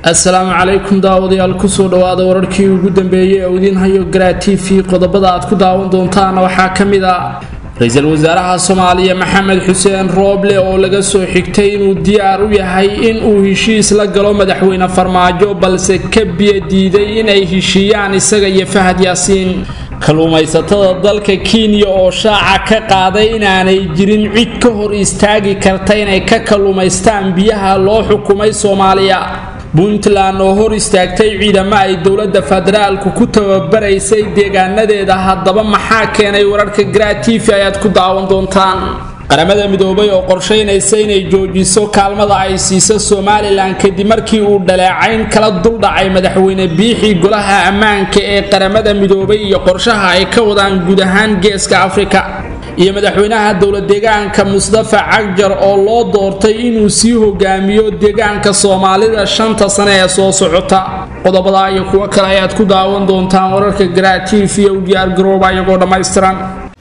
assalaamu calaykum daawadayaal kusoo dhawaada wararkii ugu dambeeyey ee idiin hayo garaa t v qodobada aad ku daawan doontaan waxaa ka mid ah ra-iisul wasaaraha soomaaliya maxamed xuseen rooble oo laga soo xigtay inuu diyaar u yahay in uu heshiis la galo madaxweyne farmaajo balse ka biyo diiday inay heshiiyaan isaga iyo fahad yaasiin kalluumaysatada dalka kenya oo shaaca ka qaaday inaanay jirin cid ka hor istaagi karta inay ka kalluumaystaan biyaha loo xukumay soomaaliya puntland oo hor istaagtay ciidamo ay dowladda federaalku ku tababaraysay deegaanadeeda haddaba maxaa keenay wararka garaa t v ayaad ku daawan doontaan qaramada midoobay oo qorshaynaysa inay joojiso kaalmada ay siiso somalilan kadib markii uu dhaleecayn kala duldhacay madaxweyne biixii golaha ammaanka ee qaramada midoobay iyo qorshaha ay ka wadaan guud ahaan geeska afrika iyo madaxweynaha dowlad deegaanka mustafa cagjar oo loo doortay inuu sii hogaamiyo deegaanka soomaalida shanta sane ee soo socota qodobada iyo kuwo kale ayaad ku daawan doontaan wararka garaa t v u diyaar garooba iyagoo dhammaystiran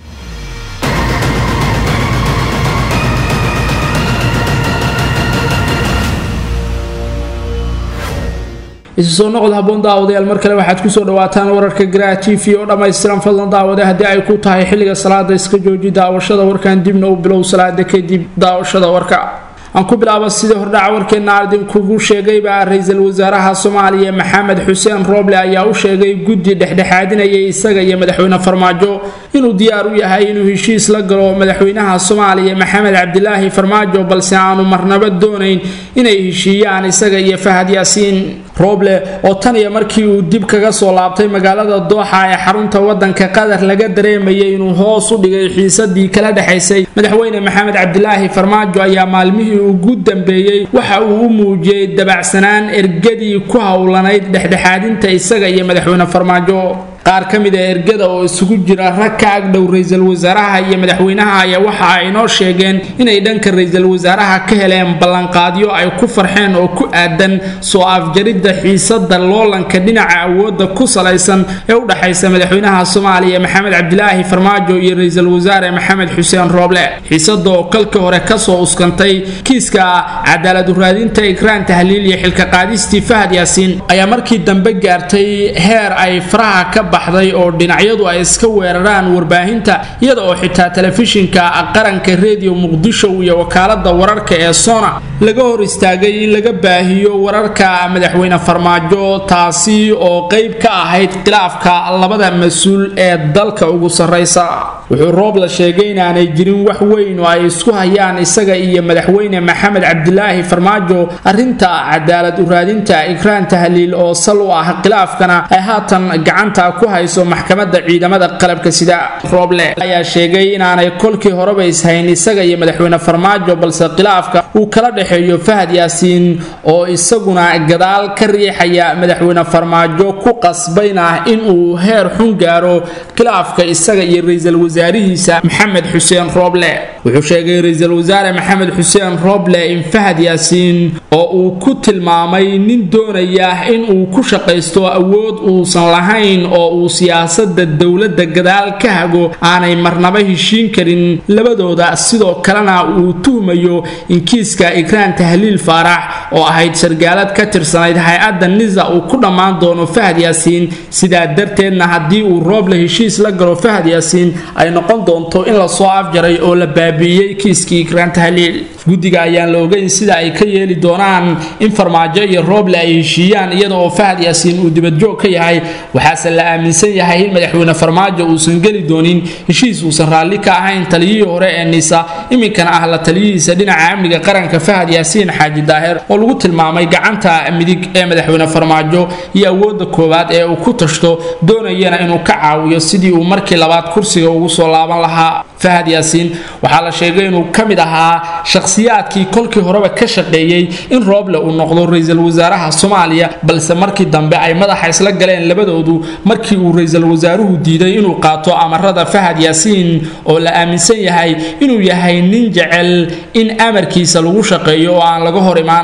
isu soo noqod haboon daawadayaal mar kale waxaad kusoo dhawaataan wararka garaa t v oo dhammaystiran fadlan daawade haddii ay ku tahay xilliga salaada iska jooji daawashada warkan dibna u bilow salaada kadib daawashada warka aan ku bilaaba sidii hordhaca warkeenna idinkugu sheegayba ra-iisul wasaaraha soomaaliya maxamed xuseen rooble ayaa u sheegay guddi dhexdhexaadinayay isaga iyo madaxweyne farmaajo inuu diyaar u yahay inuu heshiis la galo madaxweynaha soomaaliya maxamed cabdilaahi farmaajo balse aanu marnabo doonayn inay heshiiyaan isaga iyo fahad yaasiin rooble oo tan iyo markii uu dib kaga soo laabtay magaalada dooxa ee xarunta wadanka qatar laga dareemayay inuu hoos u dhigay xiisadii kala dhexaysay madaxweyne maxamed cabdilaahi farmaajo ayaa maalmihii ugu dambeeyey waxa uu u muujiyey dabacsanaan ergadii ku howlanayd dhexdhexaadinta isaga iyo madaxweyne farmaajo qaar ka mid a ergada oo isugu jira rag ka agdhow ra-iisul wasaaraha iyo madaxweynaha ayaa waxa ay noo sheegeen inay dhanka ra-iisul wasaaraha ka heleen ballanqaadyo ay ku farxeen oo ku aadan soo afjaridda xiisada loolanka dhinaca awoodda ku salaysan ee u dhaxaysa madaxweynaha soomaaliya maxamed cabdilaahi farmaajo iyo ra-iisul wasaare maxamed xuseen rooble xiisada oo kalkii hore kasoo uskantay kiiska cadaalad uraadinta ikraan tahliil iyo xilka qaadistii fahad yaasiin ayaa markii dambe gaartay heer ay faraha ka baxday oo dhinacyadu ay iska weeraraan warbaahinta iyada oo xitaa telefishinka qaranka rediyo muqdisho iyo wakaalada wararka ee sona laga hor istaagay in laga baahiyo wararka madaxweyne farmaajo taasi oo qeyb ka ahayd khilaafka labada mas-uul ee dalka ugu sarraysa wuxuu roob la sheegay inaanay jirin wax weyn oo ay isku hayaan isaga iyo madaxweyne maxamed cabdilaahi farmaajo arrinta cadaalad uraadinta ikraan tahliil oo sal u ah khilaafkana ay haatan gacanta ku hayso maxkamadda ciidamada qalabka sida rooble ayaa sheegay inaanay kolkii horeba ishayn isaga iyo madaxweyne farmaajo balse khilaafka uu kala dhexeeyo fahad yaasiin oo isaguna gadaal ka riixaya madaxweyne farmaajo ku qasbayna inuu heer xun gaaro khilaafka isaga iyo ra-iisul wasaarihiisa maxamed xuseen rooble wuxuu sheegay ra-iisul wasaare maxamed xuseen rooble in fahad yaasiin oo uu ku tilmaamay nin doonaya inuu ku shaqaysto awood uusan lahayn oo uu siyaasada dowladda gadaal ka hago aanay marnaba heshiin karin labadooda sidoo kalena uu tuhmayo in kiiska ikraan tahliil faarax oo ahayd sargaalad ka tirsanayd hay-adda nisa uu ku dhammaan doono fahad yaasiin sidaa darteedna haddii uu rooble heshiis la galo fahad yaasiin ay noqon doonto in lasoo afjaray oo la baabi'iyey kiiskii ikraan tahliil guddiga ayaan la ogeyn sida ay ka yeeli doonaan in farmaajo iyo rooble ay heshiiyaan iyada oo fahad yaasiin uu dibadjoog ka yahay waxaase la aaminsan yahay in madaxweyne farmaajo uusan geli doonin heshiis uusan raalli ka ahayn taliyihii hore ee nisa iminkana ah la taliyihiisa dhinaca amniga qaranka fahad yaasiin xaaji daahir oo lagu tilmaamay gacanta midig ee madaxweyne farmaajo iyo awoodda koowaad ee uu ku tashto doonayana inuu ka caawiyo sidii uu markii labaad kursiga ugu soo laaban lahaa fahad yaasiin waxaa la sheegay inuu ka mid ahaa shakhsiyaadkii kolkii horeba ka shaqeeyey in rooble uu noqdo ra-iisul wasaaraha soomaaliya balse markii dambe ay madaxa isla galeen labadoodu markii uu ra-iisul wasaaruhu diiday inuu qaato amarada fahad yaasiin oo la aaminsan yahay inuu yahay nin jecel in amarkiisa lagu shaqeeyo oo aan laga hor imaan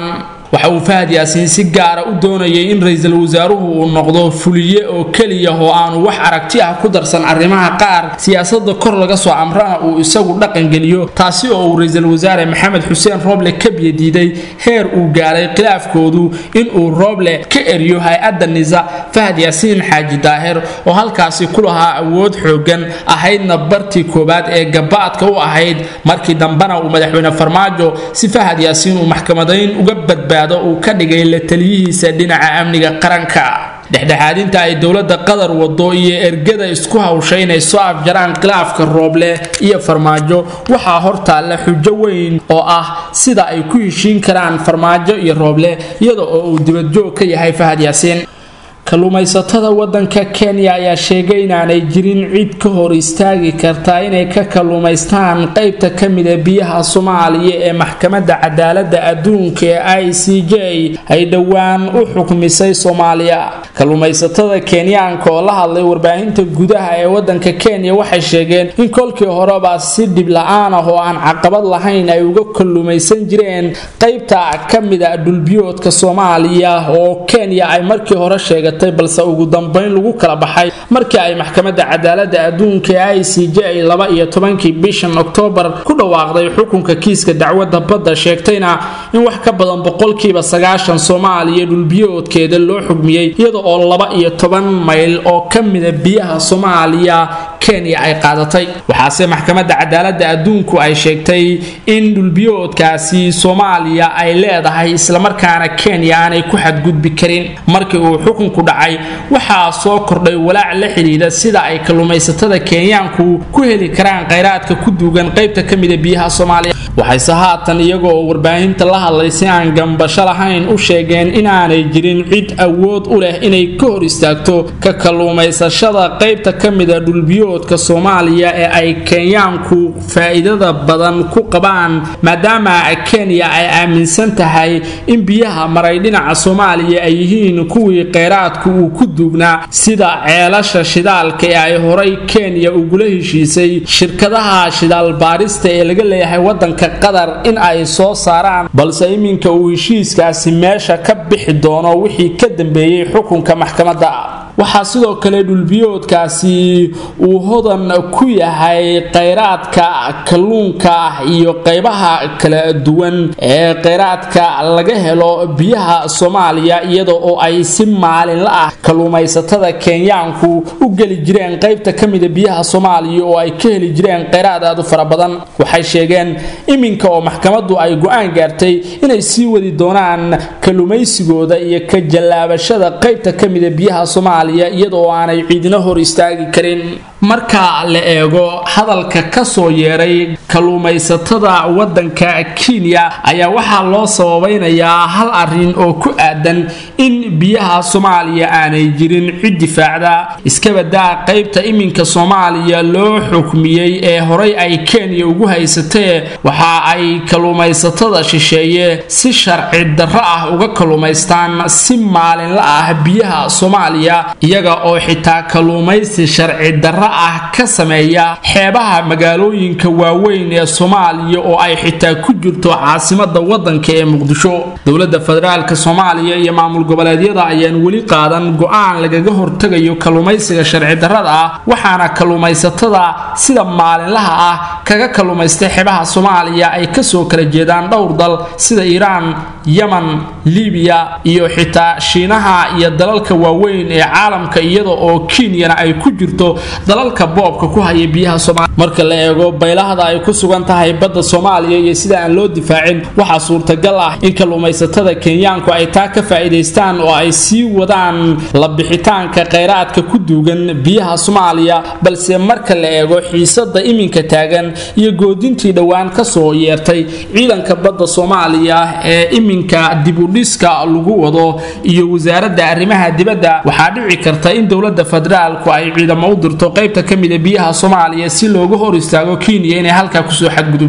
waxa uu fahad yaasiin si gaara u doonayay in ra-iisul wasaaruhu uu noqdo fuliye oo keliya oo aanu wax aragti ah ku darsan arrimaha qaar siyaasada kor laga soo amrana uu isagu dhaqangeliyo taasi oo uu ra-iisul wasaare maxamed xuseen rooble ka biyadiiday heer uu gaaray khilaafkoodu inuu rooble ka eriyo hay-adda nisa fahad yaasiin xaaji daahir oo halkaasi ku lahaa awood xoogan ahaydna bartii koowaad ee gabaadka u ahayd markii dambena uu madaxweyne farmaajo si fahad yaasiin uu maxkamadayn uga badbaado uu ka dhigay la taliyihiisa dhinaca amniga qaranka dhexdhexaadinta ay dowladda qatar wado iyo ergada isku hawshay inay soo afjaraan khilaafka rooble iyo farmaajo waxaa hortaalla xujo weyn oo ah sida ay ku heshiin karaan farmaajo iyo rooble iyada oo uu dibadjoog ka yahay fahad yaasiin kalluumaysatada wadanka kenya ayaa sheegay inaanay jirin cid ka hor istaagi karta inay ka kalluumaystaan qeybta ka mida biyaha soomaaliya ee maxkamadda cadaalada adduunka ee i c j ay dhowaan u xukmisay soomaaliya kalluumaysatada kenyaanka oo la hadlay warbaahinta gudaha ee wadanka kenya waxay sheegeen in kolkii horeba si dhib la-aan ah oo aan caqabad lahayn ay uga kalluumaysan jireen qeybta ka mida dhulbiyoodka soomaaliya oo kenya ay markii hore sheegatay balse ugu dambeyn lagu kala baxay markii ay maxkamadda cadaalada adduunka ee i c j laba iyo tobankii bishan oktoobar ku dhawaaqday xukunka kiiska dacwadda badda sheegtayna in wax ka badan boqolkiiba sagaashan soomaaliya dhulbiyoodkeeda loo xugmiyey iyada oo laba iyo toban mayl oo ka mida biyaha soomaaliya kenya ay qaadatay waxaase maxkamadda cadaalada adduunku ay sheegtay in dhulbiyoodkaasi soomaaliya ay leedahay islamarkaana kenya aanay ku xadgudbi karin markii uu xukunku dhacay waxaa soo kordhay walaac la xidhiidha sida ay kalluumaysatada kenyaanku ku heli karaan khayraadka ku duugan qaybta ka mida biyaha soomaaliya waxayse haatan iyaga oo warbaahinta la hadlay si aan gambasho lahayn u sheegeen inaanay jirin cid awood u leh inay ka hor istaagto ka kalluumaysashada qaybta ka mida dhulbiyoodka soomaaliya ee ay kenyaanku faa'iidada badan ku qabaan maadaama kenya ay aaminsan tahay in biyaha maray dhinaca soomaaliya ay yihiin kuwii kheyraadku uu ku duugnaa sida ceelasha shidaalka ee ay horay kenya ugula heshiisay shirkadaha shidaal baarista ee laga leeyahay wadanka qatar in ay soo saaraan balse iminka uu heshiiskaasi meesha ka bixi doono wixii ka dambeeyey xukunka maxkamadda waxaa sidoo kale dhulbiyoodkaasi uu hodan ku yahay kheyraadka kalluunka iyo qaybaha kala duwan ee kheyraadka laga helo biyaha soomaaliya iyada oo ay si maalinla ah kalluumaysatada kenyaanku u geli jireen qaybta ka mida biyaha soomaaliya oo ay ka heli jireen kheyraad aad u fara badan waxay sheegeen iminka oo maxkamaddu ay go-aan gaartay inay sii wadi doonaan kalluumaysigooda iyo ka jallaabashada qaybta ka mida biyaha soomaaliya iyadaoo aanay ciidina hor istaagi karin marka la eego hadalka ka soo yeeray kalluumaysatada wadanka kenya ayaa waxaa loo sababaynayaa hal arin oo ku aadan in biyaha soomaaliya aanay jirin cid difaacda iskabadaa qaybta iminka soomaaliya loo xukmiyey ee horay ay kenya ugu haysatee waxa ay kalluumaysatada shisheeye si sharci darro ah uga kalluumaystaan si maalinla ah biyaha soomaaliya iyaga oo xitaa kalluumaysi sharci darro ah ka sameeya xeebaha magaalooyinka waaweyn ee soomaaliya oo ay xitaa ku jirto caasimada wadanka ee muqdisho dowlada federaalk soomaaliya iyo maamul goboleedyada ayaan weli qaadan go-aan lagaga hortagayo kalluumaysiga sharci darrada ah waxaana kalluumaysatada sida maalinlaha ah kaga kalluumaystay xeebaha soomaaliya ay kasoo kala jeedaan dhowr dal sida iiraan yaman libiya iyo xitaa shiinaha iyo dalalka waaweyn ee caalamka iyada oo kenyana ay ku jirto dalalka boobka ku haya biyaha soomaaliya marka la eego baylahda ay ku sugan tahay badda soomaaliya iyo sida aan loo difaacin waxaa suurtagal ah in kalluumaysatada kenyaanku ay taa ka faa'iidaystaan oo ay sii wadaan la bixitaanka kheyraadka ku duugan biyaha soomaaliya balse marka la eego xiisada iminka taagan iyo goodintii dhowaan kasoo yeertay ciidanka badda soomaaliya ee iminka dibudhiska lagu wado iyo wasaaradda arrimaha dibadda waxaa dhici karta in dowlada federaalku ay ciidamo u dirto qaybta ka mida biyaha soomaaliya si looga hor istaago kenya inay halkaa kusoo xadgudubto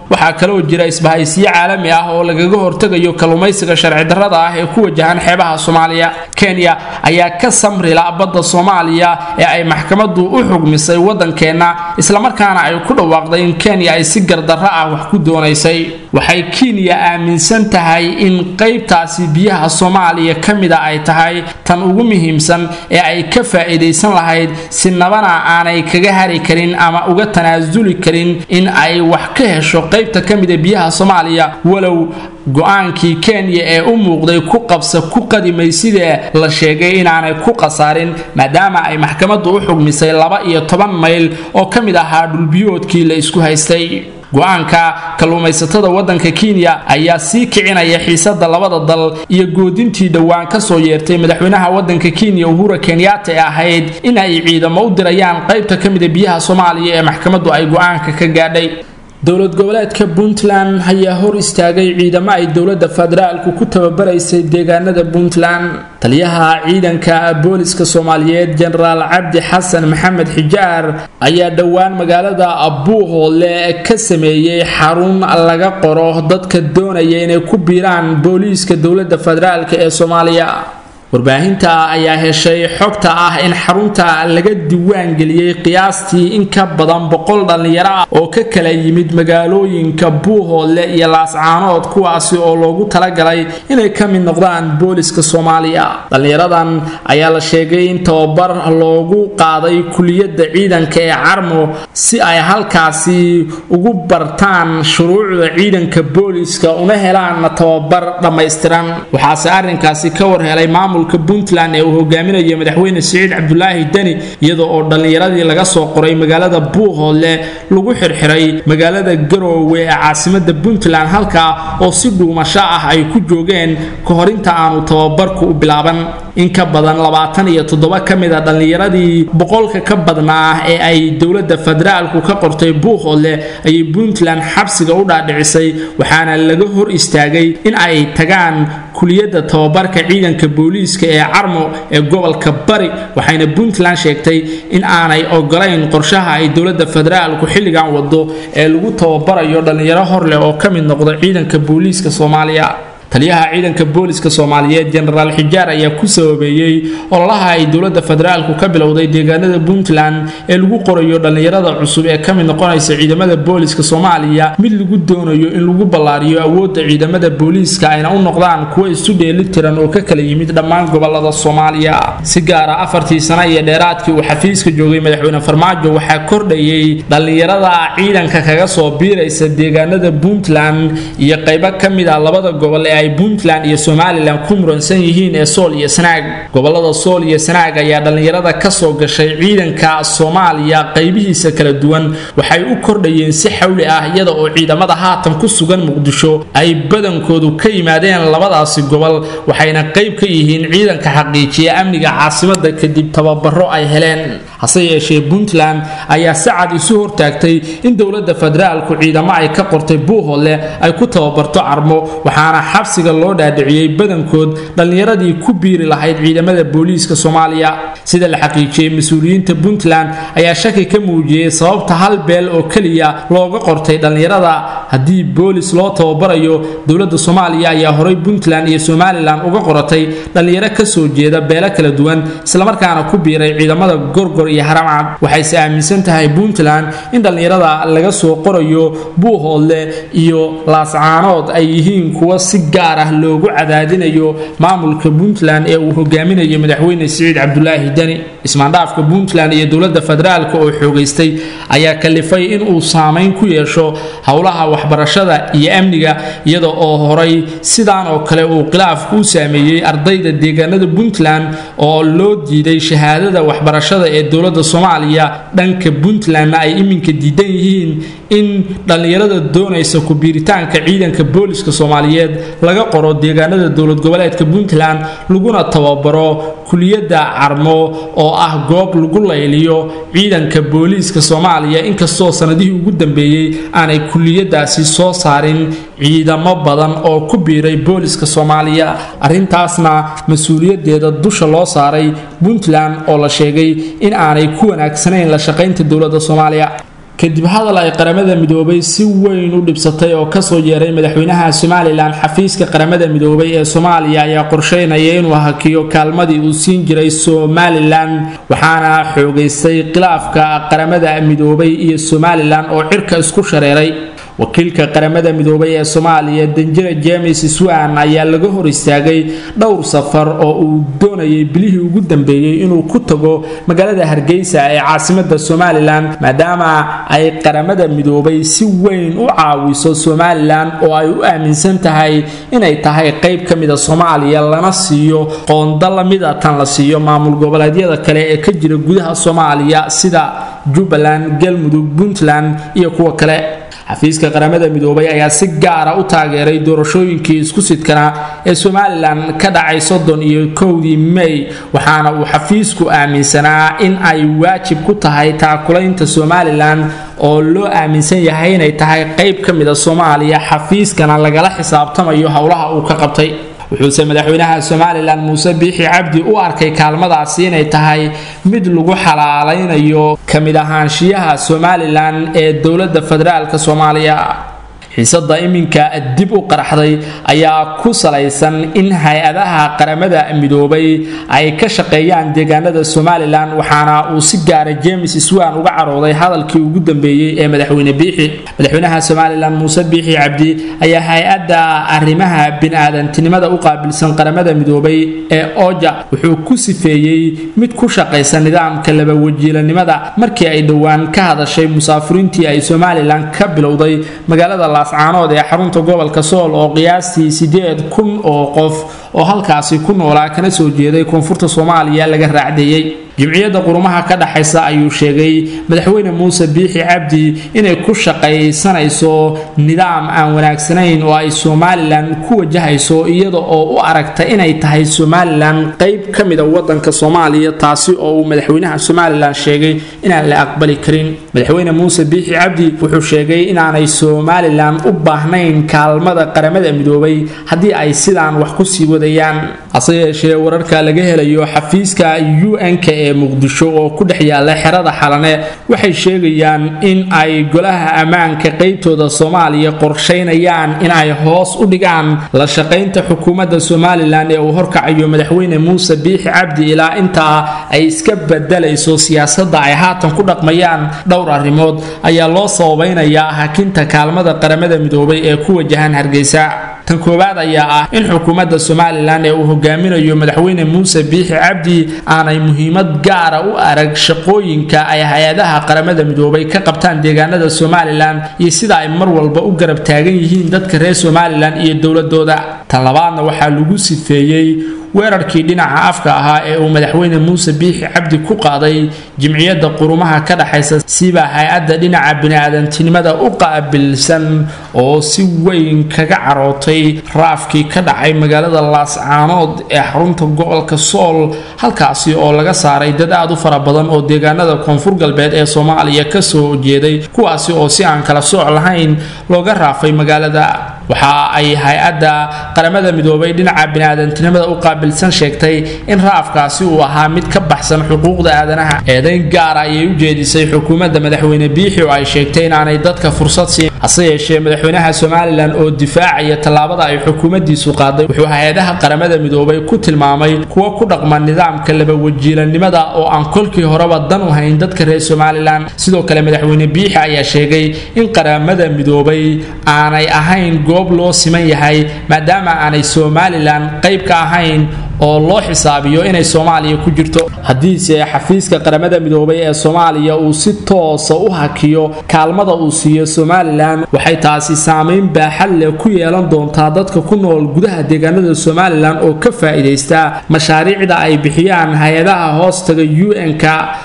waxaa kaloo jira isbahaysiyo caalami ah oo lagaga hortegayo kalluumaysiga sharci darrada ah ee ku wajahan xeebaha soomaaliya kenya ayaa ka samrila badda soomaaliya ee ay maxkamadu u xugmisay waddankeenna islamarkaana ay ku dhawaaqday in kenya ay si gardarro ah wax ku doonaysay waxay kenya aaminsan tahay in qaybtaasi biyaha soomaaliya ka mida ay tahay tan ugu muhiimsan ee ay ka faa'iidaysan lahayd si nabana aanay kaga hari karin ama uga tanaasuli karin in ay wax ka hesho qaybta ka mida biyaha soomaaliya walow go-aankii kenya ee u muuqday ku qabsa ku qadimay sidee la sheegay inaanay ku khasaarin maadaama ay maxkamaddu u xugmisay laba iyo toban mayl oo ka mid ahaa dhulbiyoodkii la isku haystay go-aanka kalluumaysatada waddanka kenya ayaa sii kicinaya xiisada labada dal iyo goodintii dhowaan kasoo yeertay madaxweynaha waddanka kenya uhura kenyatta ee ahayd in ay ciidamo u dirayaan qaybta ka mida biyaha soomaaliya ee maxkamaddu ay go-aanka ka gaadhay dowlad goboleedka puntland ayaa hor istaagay ciidamo ay dowladda federaalku ku tababaraysay deegaanada puntland taliyaha ciidanka booliska soomaaliyeed jenaraal cabdi xasan maxamed xijaar ayaa dhowaan magaalada buuhoole ka sameeyey xarun laga qoro dadka doonaya inay ku biiraan booliiska dowladda federaalk ee soomaaliya warbaahinta ayaa heshay xogta ah in xarunta laga diiwaangeliyey qiyaastii in ka badan boqol dhallinyaro ah oo ka kala yimid magaalooyinka buuhoodle iyo laascaanood kuwaasi oo loogu talagalay inay ka mid noqdaan booliska soomaaliya dhallinyaradan ayaa la sheegay in tababar loogu qaaday kuliyadda ciidanka ee carmo si ay halkaasi ugu bartaan shuruucda ciidanka booliska una helaan tababar dhammaystiran waxaase arrinkaasi ka warhelay maamulka puntland ee uu hogaaminayo madaxweyne siciid cabdulaahi deni iyadoo oo dhallinyaradii laga soo qoray magaalada buuhoodle lagu xirxiray magaalada garoowe ee caasimada puntland halkaa oo si dhuumasho ah ay ku joogeen ka hor inta aanu tababarku u bilaaban in ka badan labaatan iyo toddoba ka mid a dhallinyaradii boqolka ka badnaa ee ay dowladda federaalku ka qortay buuhoodle ayay puntland xabsiga u dhaadhicisay waxaana laga hor istaagay in ay tagaan kuliyadda tababarka ciidanka booliiska ee carmo ee gobolka bari waxayna puntland sheegtay in aanay ogolayn qorshaha ay dowladda federaalku xilligan wado ee lagu tababarayo dhallinyaro horleh oo ka mid noqda ciidanka booliiska soomaaliya taliyaha ciidanka booliska soomaaliyeed jenaraal xijaar ayaa ku sababeeyey ololaha ay dowladda federaalku ka bilowday deegaanada puntland ee lagu qorayo dhallinyarada cusub ee ka mid noqonaysa ciidamada booliska soomaaliya mid lagu doonayo in lagu ballaariyo awoodda ciidamada booliiska ayna u noqdaan kuwo isu dheeli tiran oo ka kala yimid dhammaan gobolada soomaaliya si gaara afartii sano iyo dheeraadkii uu xafiiska joogay madaxweyne farmaajo waxaa kordhayey dhallinyarada ciidanka kaga soo biiraysa deegaanada puntland iyo qaybo ka mid ah labada gobol ee ay puntland iyo somalilan ku muransan yihiin ee sool iyo sanaag gobolada sool iyo sanaag ayaa dhallinyarada kasoo gashay ciidanka soomaaliya qaybihiisa kala duwan waxay u kordhayeen si xawli ah iyada oo ciidamada haatan ku sugan muqdisho ay badankoodu ka yimaadeen labadaasi gobol waxayna qayb ka yihiin ciidanka xaqiijiya amniga caasimada kadib tababaro ay heleen hase yeeshee puntland ayaa si cad isu hortaagtay in dowladda federaalku ciidamo ay ka qortay buuhoodle ay ku tababarto carmo waxaana xabsiga loo dhaadhiciyey badankood dhallinyaradii ku biiri lahayd ciidamada booliiska soomaaliya sida la xaqiijiyey mas-uuliyiinta puntland ayaa shaki ka muujiyey sababta hal beel oo keliya looga qortay dhallinyarada haddii boolis loo tababarayo dowladda soomaaliya ayaa horay puntland iyo somalilan uga qoratay dhallinyaro kasoo jeeda beelo kala duwan islamarkaana ku biiray ciidamada gorgor iyo haramcad waxayse aaminsan tahay puntland in dhallinyarada laga soo qorayo buuhoodle iyo laascaanood ay yihiin kuwa si gaar ah loogu cadaadinayo maamulka puntland ee uu hogaaminayo madaxweyne siciid cabdulaahi deni ismaandhaafka puntland iyo dowladda federaalk oo xoogaystay ayaa kalifay in uu saameyn ku yeesho howlaha waxbarashada iyo amniga iyada oo horay sidaan oo kale uu khilaafku u saameeyey ardayda deegaanada puntland oo loo diiday shahaadada waxbarashada ee dowladda soomaaliya dhanka puntlandna ay iminka diidan yihiin in dhallinyarada doonaysa ku-biiritaanka ciidanka booliska soomaaliyeed laga qoro deegaanada dowlad goboleedka puntland laguna tababaro kuliyadda carmo oo ah goob lagu layliyo ciidanka booliiska soomaaliya inkastoo sanadihii ugu dambeeyey aanay kuliyadaasi soo saarin ciidamo badan oo ku biiray booliska soomaaliya arrintaasna mas-uuliyadeeda dusha loo saaray puntland oo la sheegay in aanay ku wanaagsanayn la shaqaynta dowladda soomaaliya kadib hadal ay qaramada midoobay si weyn u dhibsatay oo kasoo yeeray madaxweynaha somalilan xafiiska qaramada midoobay ee soomaaliya ayaa qorsheynaya inuu hakiyo kaalmadii uu siin jiray somalilan waxaana xoogaystay khilaafka qaramada midoobay iyo somalilan oo cirka isku shareeray wakiilka qaramada midoobay ee soomaaliya danjira james swan ayaa laga hor istaagay dhowr safar oo uu doonayay bilihii ugu dambeeyey inuu ku tago magaalada hargeysa ee caasimada somalilan maadaama ay qaramada midoobay si weyn u caawiso somalilan oo ay u aaminsan tahay inay tahay qeyb ka mida soomaaliya lana siiyo qoonda lamida tan la siiyo maamul goboleedyada kale ee ka jira gudaha soomaaliya sida jubbaland galmudug puntland iyo kuwa kale xafiiska qaramada midoobay ayaa si gaara u taageeray doorashooyinkii isku sidkanaa ee somalilan ka dhacay soddon iyo kowdii may waxaana uu xafiisku aaminsanaa in ay waajib ku tahay taakulaynta somalilan oo loo aaminsan yahay inay tahay qeyb ka mida soomaaliya xafiiskana lagala xisaabtamayo howlaha uu ka qabtay wuxuuse madaxweynaha somalilan muuse biixi cabdi u arkay kaalmadaasi inay tahay mid lagu xalaalaynayo ka mid ahaanshiyaha somalilan ee dowladda federaalk soomaaliya xiisada iminka dib u qaraxday ayaa ku salaysan in hay-adaha qaramada midoobay ay ka shaqeeyaan deegaanada somalilan waxaana uu si gaara james swan uga carooday hadalkii ugu dambeeyey ee madaxweyne biixi madaxweynaha somalilan muuse biixi cabdi ayaa hay-adda arrimaha bini-aadantinimada u qaabilsan qaramada midoobay ee oja wuxuu ku sifeeyey mid ku shaqaysa nidaamka labawajiilanimada markii ay dhowaan ka hadashay musaafiriintii ay somalilan ka bilowday magaalada caanood ee xarunta gobolka sool oo qiyaastii sideed kun oo qof oo halkaasi ku noolaa kana soo jeeday koonfurta soomaaliya laga raacdeeyey jimciyadda qurumaha ka dhaxaysa ayuu sheegay madaxweyne muuse biixi cabdi inay ku shaqaysanayso nidaam aan wanaagsanayn oo ay somalilan ku wajahayso iyada oo u aragta inay tahay somalilan qeyb ka mida wadanka soomaaliya taasi oo uu madaxweynaha somalilan sheegay inaan la aqbali karin madaxweyne muuse biixi cabdi wuxuu sheegay inaanay somalilan u baahnayn kaalmada qaramada midoobay haddii ay sidaan wax kusii wadayaan hase yeeshee wararka laga helayo xafiiska un-k ee muqdisho oo ku dhex yaala xerada xalane waxay sheegayaan in ay golaha ammaanka qeybtooda soomaaliya qorsheynayaan in ay hoos u dhigaan la shaqaynta xukuumadda somalilan ee uu horkacayo madaxweyne muuse biixi cabdi ilaa intaa ay iska bedelayso siyaasadda ay haatan ku dhaqmayaan dhowr arrimood ayaa loo sababeynayaa hakinta kaalmada qaramada midoobay ee ku wajahan hargeysa tan koowaad ayaa ah in xukuumadda somalilan ee uu hogaaminayo madaxweyne muuse biixi cabdi aanay muhiimad gaara u arag shaqooyinka ay hay-adaha qaramada midoobay ka qabtaan deegaanada somalilan iyo sida ay mar walba u garab taagan yihiin dadka reer somalilan iyo dowladooda tan labaadna waxaa lagu sifeeyey weerarkii dhinaca afka ahaa ee uu madaxweyne muuse biixi cabdi ku qaaday jimciyadda qurumaha ka dhaxaysa siba hay-adda dhinaca bini-aadantinimada u qaabilsan oo si weyn kaga carootay raafkii ka dhacay magaalada laascaanood ee xarunta gobolka sool halkaasi oo laga saaray dad aad u fara badan oo deegaanada koonfur galbeed ee soomaaliya kasoo jeeday kuwaasi oo si aan kala sooc lahayn looga raafay magaalada waxa ay hay-adda qaramada midoobay dhinaca bini-aadantinimada u qaabilsan sheegtay in raafkaasi uu ahaa mid ka baxsan xuquuqda aadanaha eedayn gaara ayay u jeedisay xukuumadda madaxweyne biixi oo ay sheegtay inaanay dadka fursad siin hase yeeshee madaxweynaha somalilan oo difaacaya tallaabada ay xukuumaddiisu qaaday wuxuu hay-adaha qaramada midoobay ku tilmaamay kuwa ku dhaqma nidaamka labawajiilanimada oo aan kolkii horeba dan u hayn dadka reer somalilan sidoo kale madaxweyne biixi ayaa sheegay in qaramada midoobay aanay ahayn goob loo siman yahay maadaama aanay somalilan qayb ka ahayn oo loo xisaabiyo inay soomaaliya ku jirto haddiise xafiiska qaramada midoobay ee soomaaliya uu si toosa u hakiyo kaalmada uu siiyo somalilan waxay taasi saameyn baaxad leh ku yeelan doontaa dadka ku nool gudaha deegaanada somalilan oo ka faa-iidaysta mashaariicda ay bixiyaan hay-adaha hoostaga un-k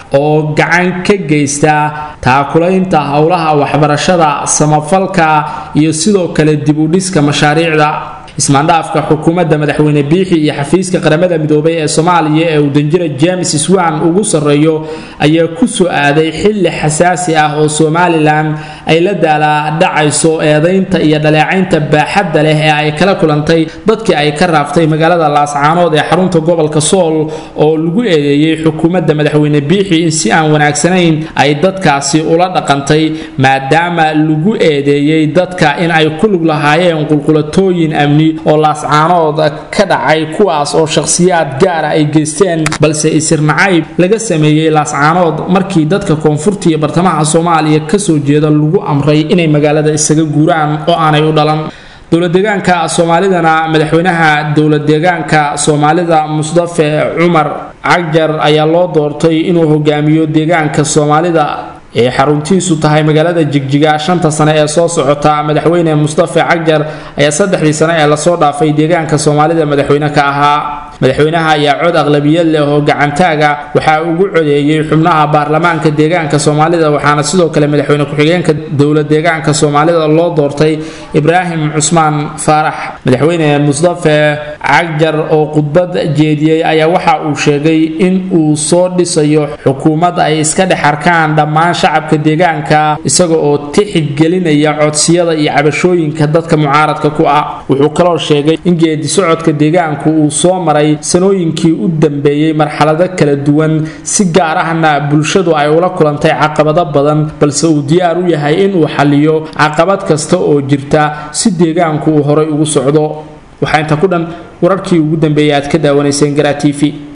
oo gacan ka geysta taakulaynta howlaha waxbarashada samafalka iyo sidoo kale dib u dhiska mashaariicda ismaandhaafka xukuumadda madaxweyne biixi iyo xafiiska qaramada midoobay ee soomaaliya ee uu danjira james swan ugu sarreeyo ayaa ku soo aaday xilli xasaasi ah oo somalilan ay la daalaadhacayso eedaynta iyo dhaleecaynta baaxadda leh ee ay kala kulantay dadkii ay ka raaftay magaalada laascaanood ee xarunta gobolka sool oo lagu eedeeyey xukuumadda madaxweyne biixi in si aan wanaagsanayn ay dadkaasi ula dhaqantay maadaama lagu eedeeyey dadka in ay ku lug lahaayeen qulqulatooyin amni oo laascaanood ka dhacay kuwaas oo shakhsiyaad gaara ay geysteen balse isir nacayb laga sameeyey laascaanood markii dadka koonfurta iyo bartamaha soomaaliya kasoo jeeda lagu amray inay magaalada isaga guuraan oo aanay u dhalan dowladeegaanka soomaalidana madaxweynaha dowladeegaanka soomaalida musdafe cumar cagjar ayaa loo doortay inuu hogaamiyo deegaanka soomaalida ee xaruntiisu tahay magaalada jigjiga shanta sane ee soo socota madaxweyne mustafe cagjar ayaa saddexdii sane ee lasoo dhaafay deegaanka soomaalida madaxweyne ka ahaa madaxweynaha ayaa cod aqlabiyad leh oo gacantaaga waxaa ugu codeeyey xubnaha baarlamaanka deegaanka soomaalida waxaana sidoo kale madaxweyne ku-xigeenka dowla deegaanka soomaalida loo doortay ibraahim cusmaan faarax madaxweyne mustafe cagjar oo khudbad jeediyey ayaa waxa uu sheegay in uu soo dhisayo xukuumad ay iska dhex arkaan dhammaan shacabka deegaanka isaga oo tixgelinaya codsiyada iyo cabashooyinka dadka mucaaradka ku ah wuxuu kaloo sheegay in geedi socodka deegaanku uu soo maray sanooyinkii u dambeeyey marxalado kala duwan si gaar ahna bulshadu ay ula kulantay caqabado badan balse uu diyaar u yahay inuu xaliyo caqabad kasta oo jirta si deegaanku uu horay ugu socdo waxaa inta ku dhan wararkii ugu dambeeyay aad ka daawanayseen garaa t v